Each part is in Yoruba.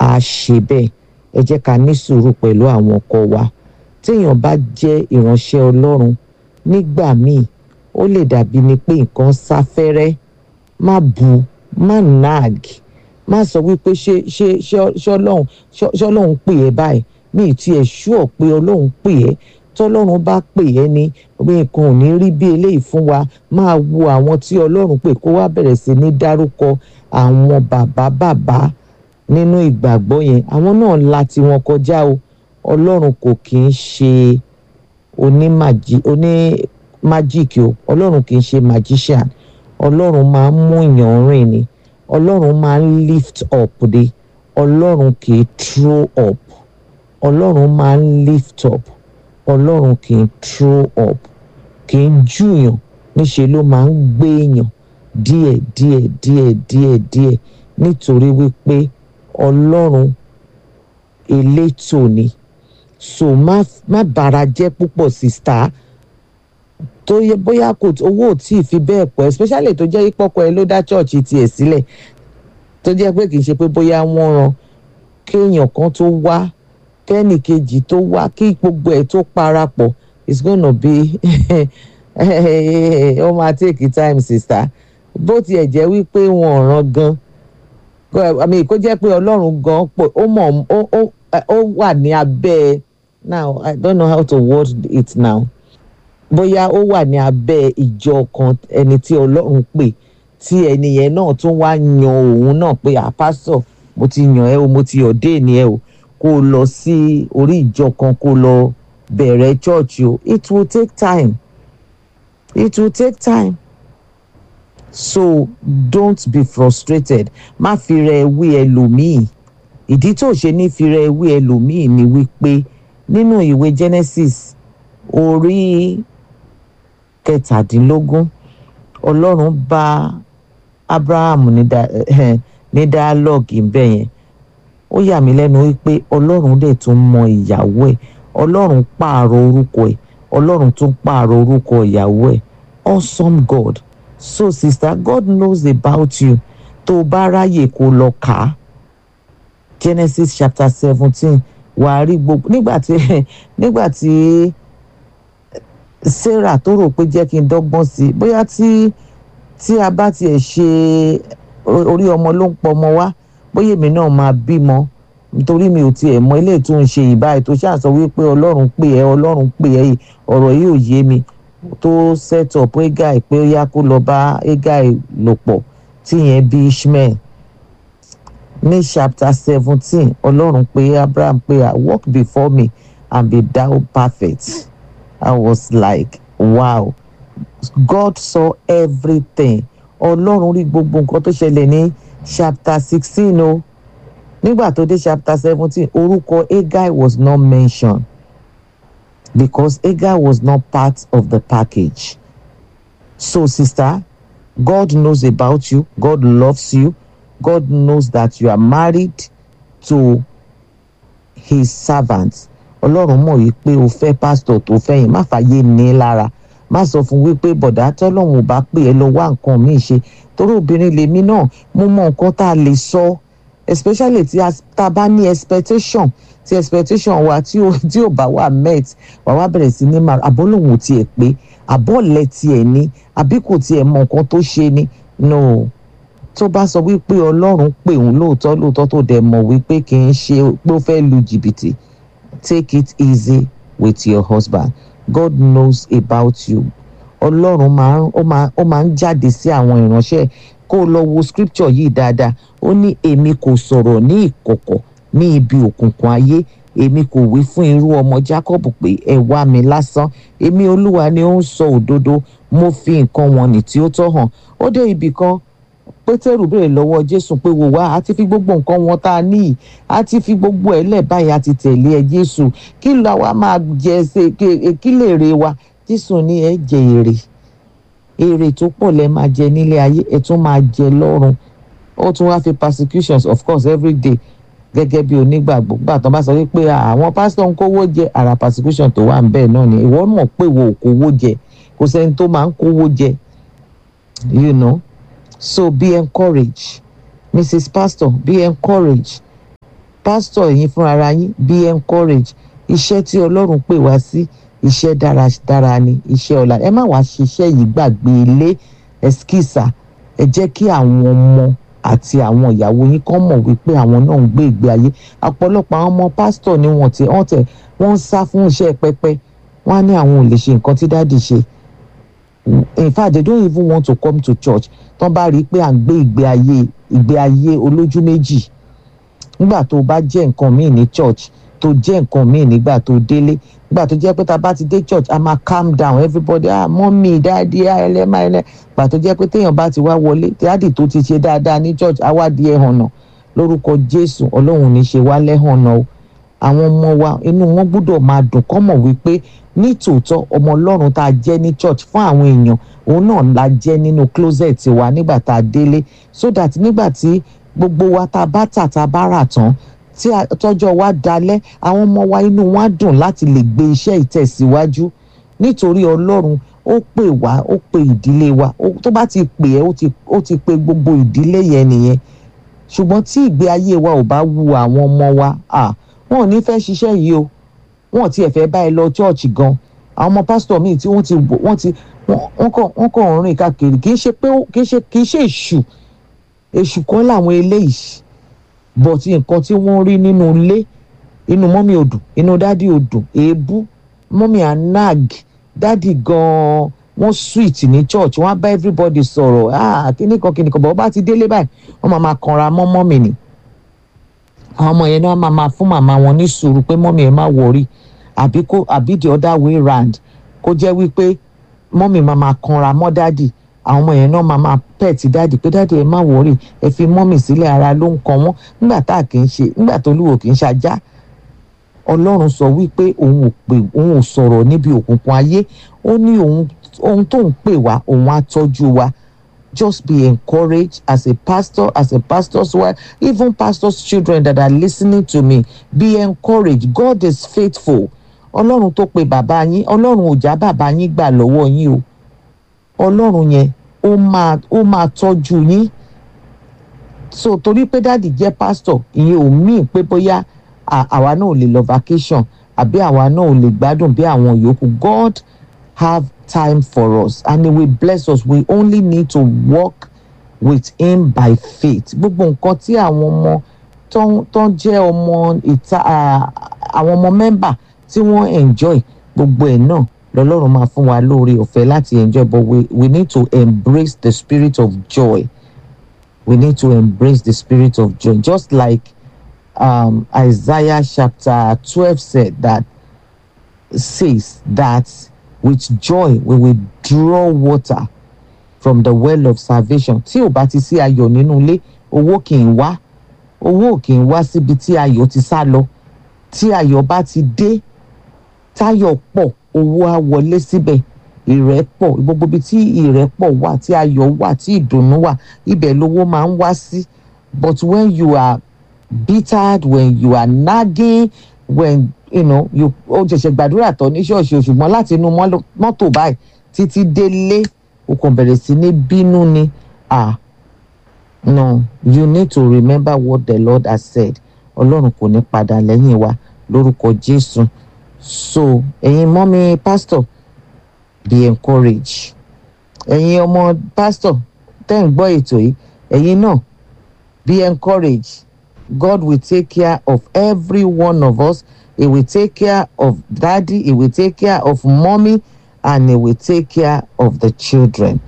á ṣe bẹ́ẹ̀ ẹ jẹ́ ká ní sùúrù pẹ̀lú àwọn ọkọ wa téèyàn bá jẹ́ ìránṣẹ́ ọlọ́run nígbà míì ó lè dàbí ni pé nǹkan sáfẹ́rẹ́ má bu má nag má sọ wípé ṣé ṣé ṣé ọlọ́run ṣé ọlọ́run pè ẹ́ báyìí mi ì tiẹ̀ ṣúọ̀ pé ọlọ́run pè ẹ́ tọ́lọ́run bá pè ẹ́ ní nǹkan ò ní rí bí eléyìí fún wa máa wo àwọn tí ọlọ́run pè kó wá bẹ̀rẹ̀ sí ní dárúkọ àwọn bàbá bàbá nínú ìgbàgbọ́ yẹn àwọn náà la tiwọn kọjá o ọlọ́run kò kì í ṣe onímájíìkì o ọlọ́run kì í ṣe magician ọlọ́run máa ń mú èèyàn rìn ni ọlọ́run máa ń lift up de ọlọ́run kì í throw up ọlọ́run máa ń lift up ọlọ́run kì í throw up kì í júyàn níṣe ló máa ń gbé èèyàn díẹ̀ díẹ̀ díẹ̀ díẹ̀ díẹ̀ nítorí wípé ọlọ́run elétò ni so má má bàrà jẹ́ púpọ̀ sista tó yẹ bóyá kò owó ò tí ì fi bẹ́ẹ̀ pọ̀ especially tó jẹ́ ìpọ́kọ ẹ ló dá chọ́ọ̀chì tiẹ̀ sílẹ̀ tó jẹ́ pé kì í ṣe pé bóyá wọ́n ran kéèyàn kan tó wá kẹ́nì kejì tó wá kí gbogbo ẹ̀ tó parapọ̀ it's gonna be ó máa take time sista bó tiẹ̀ jẹ́ wípé wọn ò ràn gan àmì kó jẹ́ pé ọlọ́run gan pọ̀ ó mọ̀ ó wà ní abẹ́ now I don't know how to word it now bóyá ó wà ní abẹ́ ìjọ kan ẹni tí ọlọ́run pè tí ẹni yẹn náà tún wá yan òun náà pé àpásọ̀ mo ti yàn ẹ́ o mo ti ọ̀dẹ́ ni ẹ o kó o lọ sí orí ìjọ kan kó o lọ bẹ̀rẹ̀ church o it will take time it will take time so don't be frustrated má fi rẹ wí ẹlòmíì ìdí tó ṣe ní fi rẹ wí ẹlòmíì ni wípé nínú ìwé Genesis orí kẹtàdínlógún ọlọ́run bá Abraham ní ní dialogue ńbẹ yẹn ó yà mí lẹ́nu wípé ọlọ́run dẹ̀ tún mọ ìyàwó ẹ̀ ọlọ́run pààrọ̀ orúkọ ẹ̀ ọlọ́run tún pààrọ̀ orúkọ ìyàwó ẹ̀ awesome God so sister God knows about you tó o bá ráyè kó lọ kà á Genesis chapter seventeen wàá rí gbogbo nígbà tí nígbà tí Sarah tó rò pé jẹ́ kí n dọ́gbọ́n sí i bóyá tí tí a bá tiẹ̀ ṣe orí ọmọ ló ń pọ ọmọ wá bóyá èmi náà máa bímọ nítorí mi ò tiẹ̀ mọ ilé tó ń ṣe ìbáyìí tó ṣàṣọ wípé ọlọ́run pè ẹ́ ọlọ́run pè ẹ́ ọ̀rọ̀ yìí ò yé mi tó set up Hegai pé ó yá kó lọ bá Hegai lò pọ̀ tíyẹn bí Ishmael ní chapter seventeen ọlọ́run pé Abraham pé walk before me and be thou perfect I was like wow God saw everything ọlọ́run rí gbogbo nǹkan tó ṣẹlẹ̀ ní chapter sixteen o nígbà tó dé chapter seventeen orúkọ Hegai was not mentioned because Hegai was not part of the package so sister God knows about you God loves you God knows that you are married to his servants ọlọ́run mọ̀ yìí pé o fẹ́ pásítọ̀ tó fẹ́ yìí má fàyè ní lára má sọ fún wípé bọ̀dá tọ́lọ́run ò bá pè é lọ wá nǹkan míì ṣe torí obìnrin lèmi náà mo mọ nǹkan tá a lè sọ especially tí a bá ní expectation tí expectation wa tí ò tí ò bá wà met wà wá bẹ̀rẹ̀ sí ní máa àbọ̀ lòun ò tiẹ̀ pé àbọ̀ lẹ̀ tiẹ̀ ní àbí kò tiẹ̀ mọ nǹkan tó ṣe ni no tó bá sọ wípé ọlọ́run pè òun lóòótọ́ lóòótọ́ tó dẹ̀ mọ̀ wípé kì í ṣe pé ó fẹ́ lu jìbìtì take it easy with your husband God knows about you ọlọ́run máa ń ó máa ó máa ń jáde sí àwọn ìránṣẹ́ kó o lọ wo scripture yìí dáadáa ó ní èmi kò sọ̀rọ̀ ní ìkọ̀kọ̀ ní ibi òkùnkùn ayé èmi kò wí fún irú ọmọ Jacob pé ẹ wá mi lásán èmi olúwa ni ó ń sọ òdodo mo fi nǹkan wọn nì tí ó tọ́ hàn ó dé ibì kan pétérù béèrè lọ́wọ́ jésù pé wò wá a ti fi gbogbo nǹkan wọn tá a ní a ti fi gbogbo ẹ̀ lẹ̀ báyìí a ti tẹ̀lé ẹ jésù kí la wa máa jẹ ṣe kí lè re wa jésù ní ẹ jẹ èrè èrè tó pọ̀ lẹ́ máa jẹ nílé ayé ẹ tún máa jẹ lọ́run ó tún wáá fi persecutions of course every day gẹ́gẹ́ bí onígbàgbọ́ gbà tán bá sọ wípé àwọn pásítọ̀ ń kówó jẹ ara persecution tó wà ń bẹ́ẹ̀ náà ni ìwọ mọ̀ pé wo ò kówó jẹ kò sẹ́ni tó máa ń kówó jẹ you know so be encouraged mrs pastor be encouraged pásítọ̀ ẹ̀yin fúnra yín be encourage iṣẹ́ tí ọlọ́run pè wá sí iṣẹ́ dáradára ni iṣẹ́ ọ̀la ẹ má wàá ṣiṣẹ́ yìí gbàgbé ilé ẹskísà ẹ jẹ́ kí àwọn ọmọ àti àwọn ìyàwó yín kàn mọ̀ wípé àwọn náà ń gbé ìgbé ayé ọ̀pọ̀lọpọ̀ àwọn ọmọ pásítọ̀ ni wọ́n ti wọ́n tẹ̀ wọ́n ń sá fún iṣẹ́ pẹpẹ wọ́n á ní àwọn ò lè ṣe nǹkan tí dáàdì ṣe in fact they don't even want to come to church tán bá rí i pé à ń gbé ìgbé ayé ìgbé ayé olójú méjì nígbà tó bá jẹ́ nǹkan míì ní church tó jẹ́ nǹkan míì nígbà tó délé nígbà tó jẹ́ pé tá a bá ti dé church a máa calm down everybody ah mọ́mí dáàdi ah ẹlẹ́mà ẹlẹ́ gbà tó jẹ́ pé téèyàn bá ti wá wọlé dáàdi tó ti ṣe dáadáa ní church á wá di ẹ̀hànà lórúkọ jésù ọlọ́run ní ṣe wá lẹ́hànà o àwọn ọmọ wa inú wọn gbọ́dọ̀ máa dùn kọ́ mọ̀ wípé ní tòótọ́ ọmọ ọlọ́run tá a jẹ́ ní church fún àwọn èèyàn òun náà la jẹ́ nínú closet wa nígbà tá a délé so that nígbà tí gbogbo wa tá a bá tà tá a bá rà tán tí tọ́jọ́ wa dalẹ̀ àwọn ọmọ wa inú wọn á dùn láti lè gbé iṣẹ́ ìtẹ̀síwájú nítorí ọlọ́run ó pè wá ó pè ìdílé wa tó bá ti pè ẹ́ ó ti pè gbogbo ìdílé yẹn nìyẹn ṣùgbọ́n tí ìgbé ayé wa ò bá wu àwọn ọmọ wa ah wọn ò ní fẹ́ ṣiṣẹ́ yìí o wọn ò tiẹ̀ fẹ́ bá ẹ lọ chọ́ọ̀chì gan àwọn ọmọ pásítọ̀ míì tí wọ́n ti wọ́n ti wọ́n kàn wọ́n kàn rìn káàkiri kì í ṣe pé kì í ṣe kì í ṣe èṣù èṣù kan làwọn eléyìí but nǹkan tí wọ́n rí nínú ilé inú mọ́mí odù inú dádì odù èébú mọ́mí anag dádì gan-an wọ́n sweet ní church wọ́n á bá everybody sọ̀rọ̀ ah kíní kan kíní kan bọ̀ wọ́n bá ti délé báyìí wọ́n máa máa kanra mọ́ mọ́mí ni àwọn ọmọ yẹn náà máa máa fún màmá wọn ní sùúrù pé mọ́mí ẹ má wọrí àbí kó àbí the other way round kó jẹ́ wípé mọ́mí máa máa kanra mọ́ dádì àwọn ọmọ yẹn náà máa máa pẹ̀tì dáàdì pé dáàdì ẹ má wọrí ẹ fi mọ́mì sílẹ̀ ara ló ń kan wọ́n nígbà tá a kì í ṣe nígbà tó lúwo kì í ṣajá ọlọ́run sọ wípé òun ò pè òun ò sọ̀rọ̀ níbi òkùnkùn ayé ó ní òun ohun tó ń pè wá òun á tọ́jú wa just be encouraged as a pastor as a pastor's wife even pastor's children that are listening to me be encouraged God is faithful ọlọ́run tó pe bàbá yín ọlọ́run ò já bàbá yín gbà lọ́wọ́ yín o ọlọ́run yẹn ó máa ó máa tọ́jú yín so torí pé dáàdì jẹ́ pásítọ̀ ìyẹn ò míì pé bóyá àwa náà ò lè lọ vacation àbí àwa náà ò lè gbádùn bí àwọn yòókù God have time for us and he will bless us we only need to walk with him by faith gbogbo nǹkan tí àwọn ọmọ tó ń jẹ́ ọmọ ìta àwọn ọmọ mẹ́mbà tí wọ́n enjoy gbogbo ẹ̀ náà lọ́lọ́run máa fún wa lóore ọ̀fẹ́ láti enjoy but we, we need to embrace the spirit of joy we need to embrace the spirit of joy just like um, Isaiah chapter twelve said that says that with joy we will draw water from the well of salvation tí ò bá ti sí ayọ̀ nínú ilé owó kì í wá owó kì í wá síbi tí ayọ̀ ti sá lọ tí ayọ̀ bá ti dé táyọ̀ pọ̀ owó á wọlé síbẹ̀ ìrẹ́pọ̀ gbogbo ibi tí ìrẹ́pọ̀ wà tí ayọ̀ wà tí ìdùnnú wà ibẹ̀ lówó máa ń wá sí but when you are bittered when you are nagging when you know you ó ṣẹ̀ṣẹ̀ gbàdúrà tán ní ṣọ́ọ̀ṣì ṣùgbọ́n láti inú mọ́tò báyìí títí délé o kàn bẹ̀rẹ̀ sí ní bínú ni ah no you need to remember what the Lord has said ọlọ́run kò ní padà lẹ́yìn wa lórúkọ Jésù so ẹ̀yin mọ́mí pásítọ̀ be encouraged ẹ̀yin ọmọ pásítọ̀ tẹ́ ń gbọ́ ètò yìí ẹ̀yin náà be encouraged God will take care of every one of us he will take care of daddy he will take care of mommy and he will take care of the children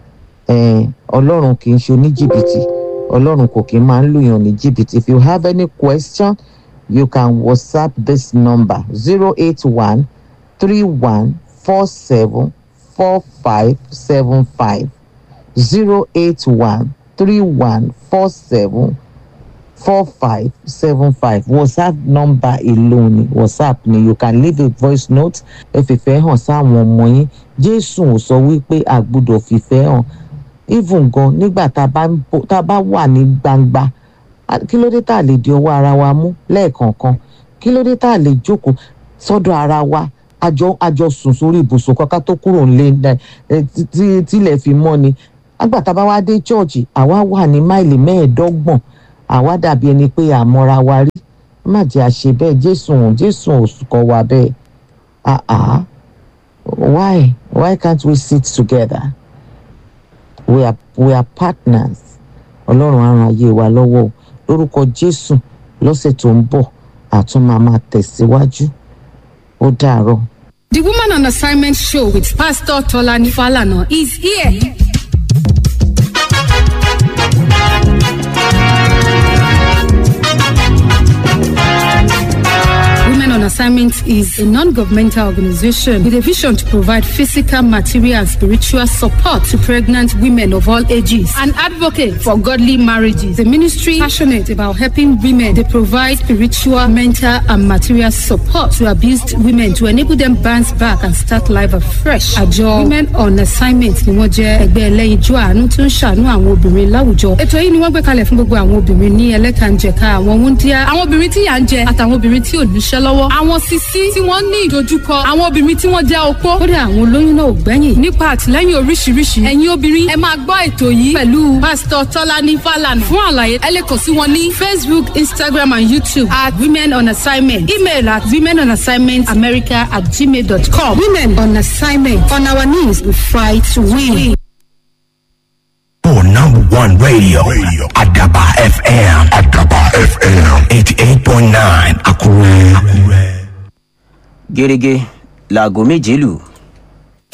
ọlọ́run kì í ṣe oníjìbìtì ọlọ́run kò kì í máa ń lùyàn ní jìbìtì if you have any question you can whatsapp this number zero eight one three one four seven four five seven five zero eight one three one four seven four five seven five whatsapp number alone ni whatsapp ni you can leave a voice note ẹ fìfẹ́ hàn sáwọn ọmọ yín jésù ò sọ wípé a gbọ́dọ̀ fìfẹ́ hàn even gan nígbà tá a bá wà ní gbangba kí ló dé tá a lè di ọwọ́ ara wa mú lẹ́ẹ̀kọ̀ọ̀kan kí ló dé tá a lè jókòó sọ́dọ̀ ara wa àjọ àjọ sùn sórí ibùsùn kankan tó kúrò nílé tílẹ̀ fi mọ́ ni àgbàtà bá wá dé chọ́ọ̀chì àwa wà ní máìlì mẹ́ẹ̀ẹ́dọ́gbọ̀n àwa dàbí ẹni pé àmọ́ra wa rí má jẹ́ àṣe bẹ́ẹ̀ jésù jésù ò kọ́ wa bẹ́ẹ̀ ah ah why why can't we sit together we are we are partners ọlọ́run á ran ayé wa lọ́wọ́ o. lórúkọ jésù lọ́sẹ̀ tó ń bọ̀ àtún máa máa tẹ̀síwájú ó dàárọ̀. The Woman on Assignment show with Pastor Tolani Falana is here. Women on Assignment is a non-governmental organization with a vision to provide physical, material, and spiritual support to pregnant women of all ages. An advocate for godly marriages. The ministry passionate about helping women. They provide spiritual, mental, and material support to abused women to enable them bounce back and start life afresh. Àjọ Women on Assignment ni wọ́n jẹ́ ẹgbẹ́ ẹlẹ́yinjú àánú tó ń ṣàánú àwọn obìnrin láwùjọ. Ètò yìí ni wọ́n gbé kalẹ̀ fún gbogbo àwọn obìnrin ní ẹlẹ́kànjẹ̀ka àwọn wúndíá, àwọn obìnrin tí yà ń jẹ àtàwọn obìnrin tí ò níṣẹ́ lọ́wọ́, àwọn sisi tí wọ́n ní ìdojúkọ, àwọn obìnrin tí wọ́n jẹ́ opó. Kódà àwọn olóyún náà ò gbẹ́yìn. Nípa àtìlẹ́yìn oríṣiríṣi, ẹ̀yin obìnrin ẹ máa gbọ́ ètò yìí pẹ̀lú Pásítọ̀ Tọ́lání Fálànà. Fún àlàyé, ẹ lè kàn sí wọn ní Facebook, Instagram and YouTube at Women on Assignment. Email at women on assignment america at gmail.com. Women on assignment. On our knees, we fight to win. For number one radio, radio. Adaba FM. Adaba FM. 88.9 Akure. Akure. gẹ́gẹ́ láago méje lù